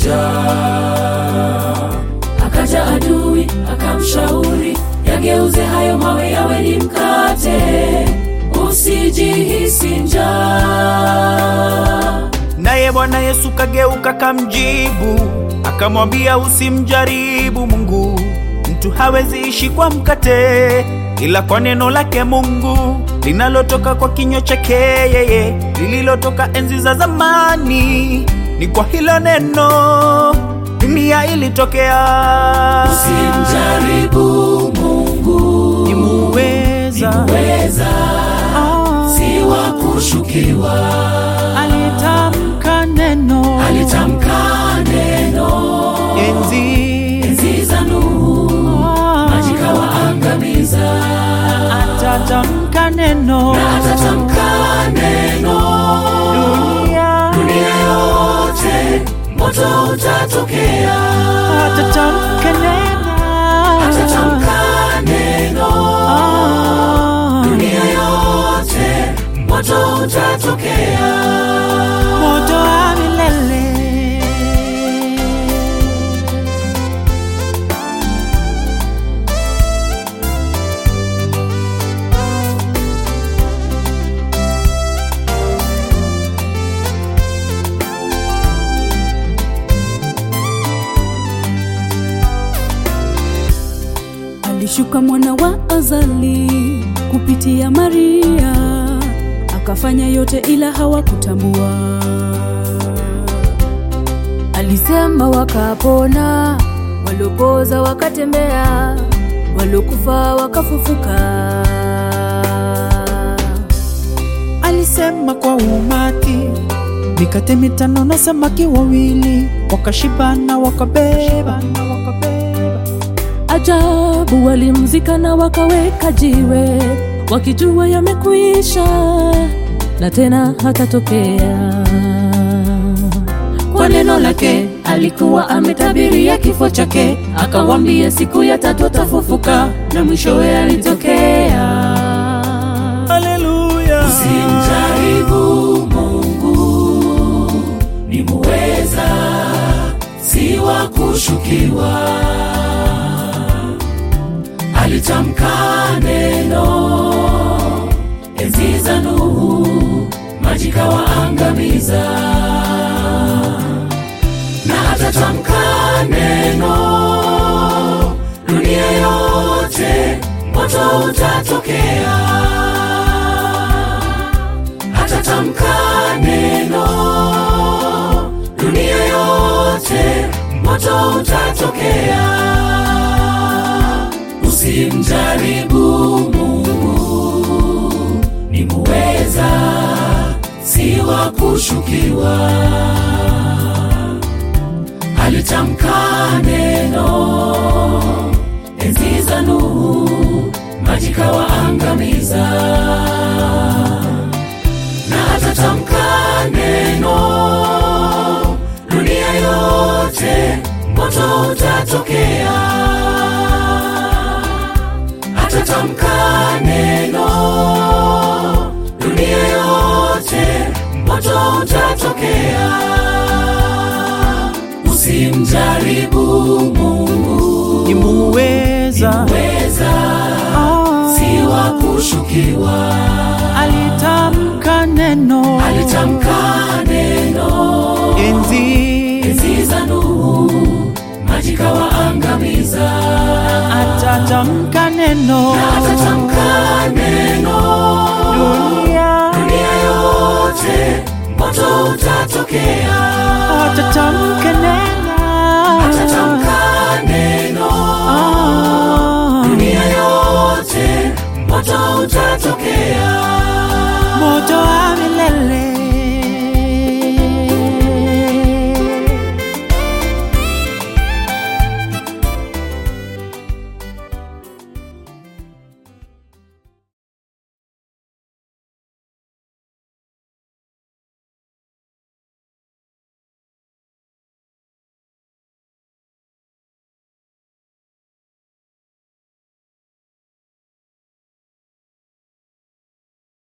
njaa. Akaja adui akamshauri, yageuze hayo mawe yawe ni mkate, usijihisi njaa. Naye Bwana Yesu kageuka kamjibu, akamwambia usimjaribu Mungu. Mtu hawezi ishi kwa mkate, ila kwa neno lake Mungu linalotoka kwa kinywa chake yeye, lililotoka enzi za zamani. Ni kwa hilo neno dunia ilitokea. Usimjaribu Mungu, Ni muweza weza si wa kushukiwa. alitamka neno Alitamka neno enzi enzi za Nuhu, maji kawaangamiza. atatamka neno Atatamka neno, dunia dunia yote moto utatokea. atatamka neno Atatamka neno, Ah, dunia yote moto utatokea. moto wa milele Alishuka mwana wa azali kupitia Maria, akafanya yote ila hawakutambua. Alisema wakapona, waliopoza wakatembea, waliokufa wakafufuka. alisema kwa umati mikate mitano na samaki wawili wakashibana wakabeba Ajabu, walimzika na wakaweka jiwe, wakijua yamekwisha na tena hatatokea. Kwa neno lake alikuwa ametabiria kifo chake, akawambia siku ya tatu atafufuka, na mwishowe alitokea. haleluya Simjaribu Mungu, ni muweza, si wa kushukiwa. Alitamka neno enzi za Nuhu, maji kawaangamiza. Na atatamka neno, dunia yote moto utatokea atatamka neno, dunia yote moto utatokea. Usimjaribu Mungu, ni muweza, si wa kushukiwa. Alitamka neno enzi za Nuhu, maji kawaangamiza na atatamka neno, dunia yote moto utatokea. Atatamka neno, dunia yote moto utatokea. Usimjaribu Mungu, ni muweza weza Ah, si wa kushukiwa. alitamka neno Alitamka neno enzi enzi za Nuhu, maji kawaangamiza. atatamka neno Atatamka neno, dunia dunia yote moto utatokea. atatamka neno Atatamka neno, Ah, dunia yote moto utatokea.